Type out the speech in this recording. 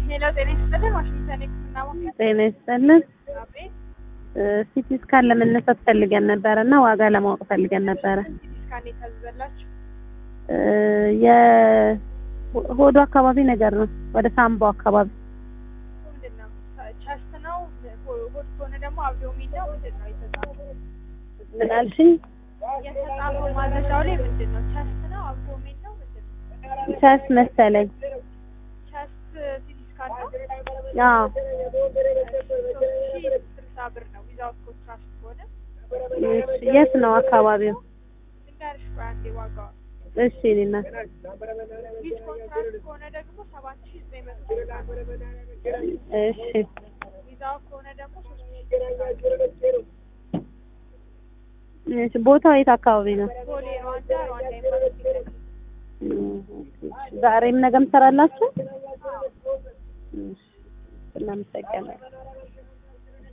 ሄሎ ጤና ይስጥልን። ዋሽንግተን የሕክምና ማዕከል ጤና ይስጥልን። አቤት። ሲቲ ስካን ለመነሳት ፈልገን ነበረ እና ዋጋ ለማወቅ ፈልገን ነበረ። ሲቲ ስካን የታዘዘላችሁ እ የሆዱ አካባቢ ነገር ነው፣ ወደ ሳምቦ አካባቢ ምንድን ነው? ቸስት ነው? ሆድ ከሆነ ደግሞ አብዶሚን ነው? ምንድን ነው የተጻፈው? ምን አልሽኝ? የተጻፈው ማዘዣው ላይ ምንድን ነው? ቸስት ነው? አብዶሚን ነው? ምንድን ነው? ቸስ መሰለኝ። ቸስት ሲቲ ስካን ነው? አዎ ሶስት ሺህ ስልሳ ብር ነው ዊዛውት ኮንትራስት ከሆነ እሺ፣ የት ነው አካባቢው? ድንጋርሽ ቆይ አንዴ ዋጋዋል እሺ እኔና ዊዝ ኮንትራክት ከሆነ ደግሞ ሰባት ሺህ ዘጠኝ መቶ ስልሳ ብር እሺ ቪዛው ከሆነ ደግሞ ሶስት ሺህ ስልሳ ብር እሺ፣ ቦታው የት አካባቢ ነው? ቦሌ ሩዋንዳ ሩዋንዳ ኤምባሲ ፊት ለፊት ዛሬም ነገም ትሰራላችሁ? እሺ፣ እናመሰግናለን።